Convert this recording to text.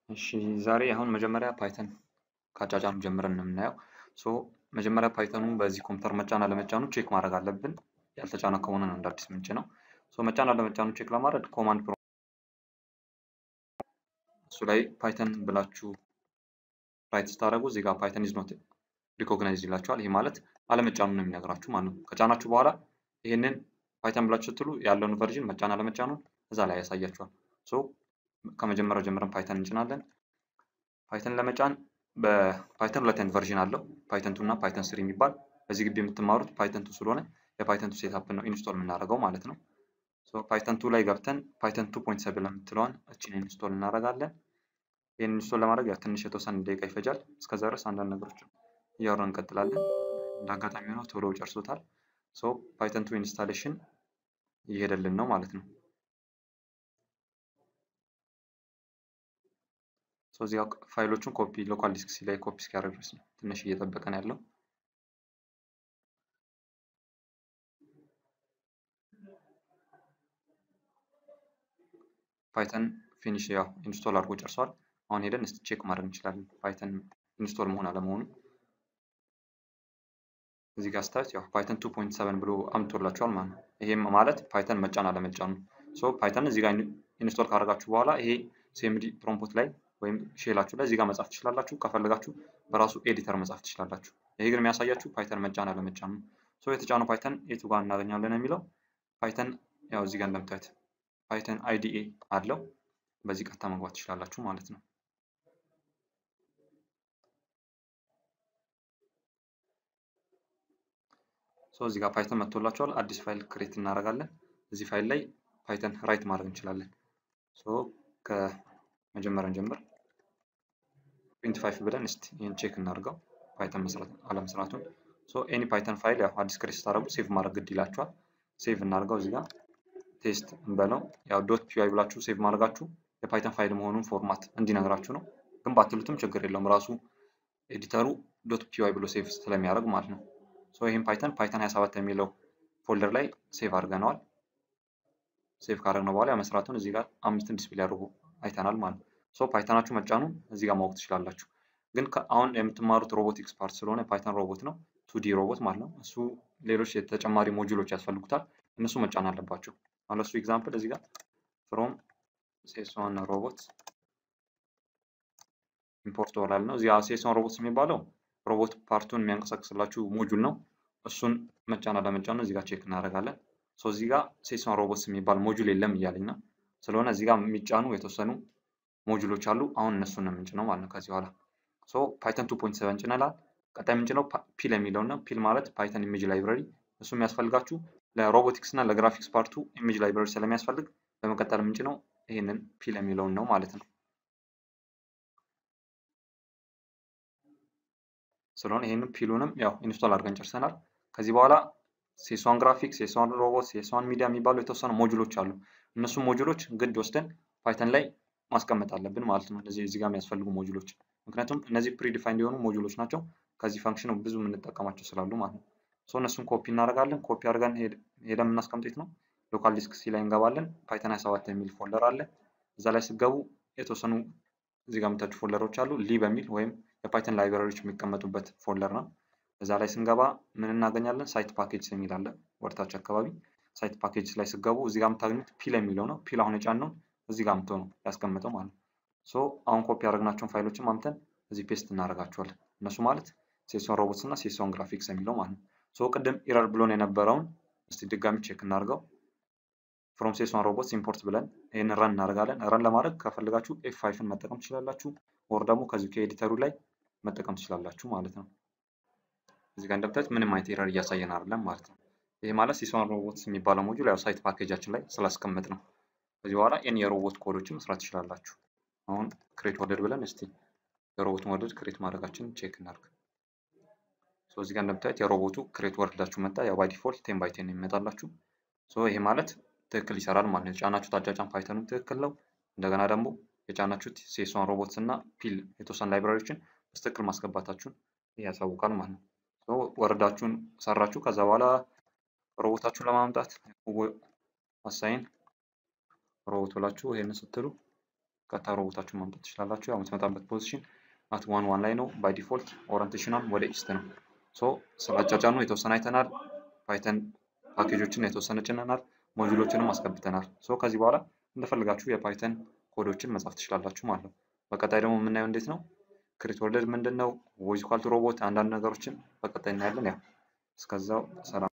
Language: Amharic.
እሺ ዛሬ አሁን መጀመሪያ ፓይተን ከአጫጫኑ ጀምረን ነው የምናየው። ሶ መጀመሪያ ፓይተኑን በዚህ ኮምፒውተር መጫን አለመጫኑ ቼክ ማድረግ አለብን። ያልተጫነ ከሆነ ነው እንደ አዲስ ምንጭ ነው። ሶ መጫን አለመጫኑ ቼክ ለማድረግ ኮማንድ ፕሮ እሱ ላይ ፓይተን ብላችሁ ራይት ስታደርጉ እዚህ ጋር ፓይተን ኢዝ ኖት ሪኮግናይዝ ይላችኋል። ይሄ ማለት አለመጫኑ ነው የሚነግራችሁ ማለት ነው። ከጫናችሁ በኋላ ይሄንን ፓይተን ብላችሁ ስትሉ ያለውን ቨርዥን መጫን አለመጫኑን እዛ ላይ ያሳያችኋል። ሶ ከመጀመሪያው ጀምረን ፓይተን እንጭናለን። ፓይተን ለመጫን በፓይተን ሁለት አይነት ቨርዥን አለው። ፓይተን ቱ እና ፓይተን ስሪ የሚባል በዚህ ግቢ የምትማሩት ፓይተን ቱ ስለሆነ የፓይተን ቱ ሴታፕ ነው ኢንስቶል የምናደርገው ማለት ነው። ፓይተን ቱ ላይ ገብተን ፓይተን ቱ ፖይንት ሰብን የምትለዋን እችን ኢንስቶል እናደርጋለን። ይህን ኢንስቶል ለማድረግ ያው ትንሽ የተወሰነ ደቂቃ ይፈጃል። እስከዛ ድረስ አንዳንድ ነገሮች እያወራን እንቀጥላለን። እንደ አጋጣሚ ሆነው ቶሎ ጨርሶታል። ሶ ፓይተን ቱ ኢንስታሌሽን እየሄደልን ነው ማለት ነው። ሶ እዚህ ፋይሎቹን ኮፒ ሎካል ዲስክ ሲ ላይ ኮፒ እስኪያደርግ ድረስ ነው ትንሽ እየጠበቀን ያለው። ፓይተን ፊኒሽ ያው ኢንስቶል አድርጎ ጨርሷል። አሁን ሄደን እስቲ ቼክ ማድረግ እንችላለን ፓይተን ኢንስቶል መሆን አለመሆኑ። እዚህ ጋር ስታዩት ያው ፓይተን 2.7 ብሎ አምጥቶላችኋል ማለት ነው። ይሄም ማለት ፓይተን መጫን አለመጫኑ። ሶ ፓይተን እዚህ ጋር ኢንስቶል ካደረጋችሁ በኋላ ይሄ ሲኤምዲ ፕሮምፖት ላይ ወይም ሼላችሁ ላይ እዚህ ጋር መጻፍ ትችላላችሁ። ከፈለጋችሁ በራሱ ኤዲተር መጻፍ ትችላላችሁ። ይሄ ግን የሚያሳያችሁ ፓይተን መጫን አለመጫኑ ነው። ሶ የተጫነው ፓይተን የቱ ጋር እናገኛለን የሚለው ፓይተን ያው እዚህ ጋር እንደምታዩት ፓይተን አይዲኤ አለው። በዚህ ቀጥታ መግባት ትችላላችሁ ማለት ነው። ሶ እዚህ ጋር ፓይተን መጥቶላችኋል። አዲስ ፋይል ክሬት እናደርጋለን። እዚህ ፋይል ላይ ፓይተን ራይት ማድረግ እንችላለን። ሶ ከመጀመሪያ ጀምር ፕሪንት ፋይፍ ብለን እስቲ ይህን ቼክ እናድርገው ፓይተን መስራት አለመስራቱን። ሶ ኤኒ ፓይተን ፋይል ያው አዲስ ክሬት ስታደርጉ ሴቭ ማድረግ ግድ ይላችኋል። ሴቭ እናድርገው እዚህ ጋር ቴስት እንበለው። ያው ዶት ፒዋይ ብላችሁ ሴቭ ማድረጋችሁ የፓይተን ፋይል መሆኑን ፎርማት እንዲነግራችሁ ነው። ግን ባትሉትም ችግር የለውም ራሱ ኤዲተሩ ዶት ፒዋይ ብሎ ሴቭ ስለሚያደርግ ማለት ነው። ሶ ይህም ፓይተን ፓይተን 27 የሚለው ፎልደር ላይ ሴቭ አድርገነዋል። ሴቭ ካደረግነው በኋላ መስራቱን እዚህ ጋር አምስትን ዲስፕሌይ አድርጎ አይተናል ማለት ነው። ሶ ፓይተናችሁ መጫኑ እዚህ ጋር ማወቅ ትችላላችሁ። ግን አሁን የምትማሩት ሮቦቲክስ ፓርት ስለሆነ ፓይተን ሮቦት ነው ቱዲ ሮቦት ማለት ነው። እሱ ሌሎች የተጨማሪ ሞጁሎች ያስፈልጉታል። እነሱ መጫን አለባቸው። አሁን ለሱ ኤግዛምፕል እዚህ ጋር ፍሮም ሴሶን ሮቦት ኢምፖርት ወላል ነው። እዚህ ሴሶን ሮቦት የሚባለው ሮቦት ፓርቱን የሚያንቀሳቅስላችሁ ሞጁል ነው። እሱን መጫን አለመጫኑ እዚህ ጋር ቼክ እናደርጋለን። ሶ እዚህ ጋር ሴሶን ሮቦትስ የሚባል ሞጁል የለም እያለኝ ነው። ስለሆነ እዚህ ጋር የሚጫኑ የተወሰኑ ሞጁሎች አሉ። አሁን እነሱን ነው የምንጭነው ማለት ነው ከዚህ በኋላ። ሶ ፓይተን 2.7 ጭነናል። ቀጣይ የምንጭነው ፒል የሚለው ነው። ፒል ማለት ፓይተን ኢሜጅ ላይብረሪ። እሱ የሚያስፈልጋችሁ ለሮቦቲክስ እና ለግራፊክስ ፓርቱ ኢሜጅ ላይብረሪ ስለሚያስፈልግ በመቀጠል የምንጭነው ይህንን ፒል የሚለውን ነው ማለት ነው። ስለሆነ ይህንን ፒሉንም ያው ኢንስቶል አድርገን ጨርሰናል። ከዚህ በኋላ ሴሷን ግራፊክስ፣ ሴሷን ሮቦት፣ ሴሷን ሚዲያ የሚባሉ የተወሰኑ ሞጁሎች አሉ። እነሱም ሞጁሎች ግድ ወስደን ፓይተን ላይ ማስቀመጥ አለብን ማለት ነው። እነዚህ እዚህ ጋር የሚያስፈልጉ ሞጁሎች ምክንያቱም እነዚህ ፕሪዲፋይንድ የሆኑ ሞጁሎች ናቸው። ከዚህ ፈንክሽን ብዙ የምንጠቀማቸው ስላሉ ማለት ነው። ሶ እነሱን ኮፒ እናደርጋለን። ኮፒ አድርገን ሄደን የምናስቀምጡት ነው። ሎካል ዲስክ ሲ ላይ እንገባለን። ፓይተን 27 የሚል ፎልደር አለ። እዛ ላይ ስገቡ የተወሰኑ እዚህ ጋር የምታችሁ ፎልደሮች አሉ። ሊ በሚል ወይም የፓይተን ላይብራሪዎች የሚቀመጡበት ፎልደር ነው። እዛ ላይ ስንገባ ምን እናገኛለን? ሳይት ፓኬጅ የሚል አለ ወደታች አካባቢ። ሳይት ፓኬጅ ላይ ስገቡ እዚህ ጋር የምታገኙት ፒል የሚለው ነው። ፒል አሁን የጫነውን እዚህ ጋር አምጥቶ ነው ያስቀምጠው ማለት ነው። ሶ አሁን ኮፒ ያደረግናቸውን ፋይሎችን አምተን እዚህ ፔስት እናደርጋቸዋለን። እነሱ ማለት ሴሶን ሮቦትስ እና ሴሶን ግራፊክስ የሚለው ማለት ነው። ሶ ቅድም ኢረር ብሎን የነበረውን እስቲ ድጋሚ ቼክ እናድርገው። ፍሮም ሴሶን ሮቦትስ ኢምፖርት ብለን ይህን ረን እናደርጋለን። ረን ለማድረግ ከፈለጋችሁ ኤፍ ፋይፍን መጠቀም ትችላላችሁ፣ ወር ደግሞ ከዚህ ከኤዲተሩ ላይ መጠቀም ትችላላችሁ ማለት ነው። እዚህ ጋር እንደምታዩት ምንም አይነት ኤረር እያሳየን አይደለም ማለት ነው። ይህ ማለት ሴሶን ሮቦትስ የሚባለው ሞጁል ያው ሳይት ፓኬጃችን ላይ ስላስቀመጥ ነው። ከዚህ በኋላ ኤኒ የሮቦት ኮዶችን መስራት ትችላላችሁ። አሁን ክሬት ወርደድ ብለን እስቲ የሮቦቱን ወርደድ ክሬት ማድረጋችንን ቼክ እናድርግ። ሶ እዚህ ጋር እንደምታዩት የሮቦቱ ክሬት ወርዳችሁ መጣ። ያው ባይ ዲፎልት ቴን ባይ ቴን የሚመጣላችሁ። ሶ ይሄ ማለት ትክክል ይሰራል ማለት ነው። የጫናችሁት አጫጫን ፓይተኑ ትክክል ነው። እንደገና ደግሞ የጫናችሁት ሴሶን ሮቦትስ እና ፒል የተወሰኑ ላይብራሪዎችን በትክክል ማስገባታችሁን ያሳውቃል ማለት ነው። ወረዳችሁን ሰራችሁ። ከዛ በኋላ ሮቦታችሁን ለማምጣት አሳይን ሮቦት ብላችሁ ይሄንን ስትሉ ቀጥታ ሮቦታችሁን ማምጣት ትችላላችሁ። ያው የምትመጣበት ፖዚሽን አት ዋን ዋን ላይ ነው። ባይ ዲፎልት ኦሪንቴሽኗን ወደ ኢስት ነው። ሶ ስላጫጫኑ የተወሰነ አይተናል። ፓይተን ፓኬጆችን የተወሰነ ጭነናል። ሞጁሎችንም አስገብተናል። ሶ ከዚህ በኋላ እንደፈልጋችሁ የፓይተን ኮዶችን መጻፍ ትችላላችሁ ማለት ነው። በቀጣይ ደግሞ የምናየው እንዴት ነው ክሪት ወርልድ ምንድን ነው፣ ቮይስ ኢኳል ቱ ሮቦት አንዳንድ ነገሮችን በቀጣይ እናያለን። ያው እስከዛው ሰላም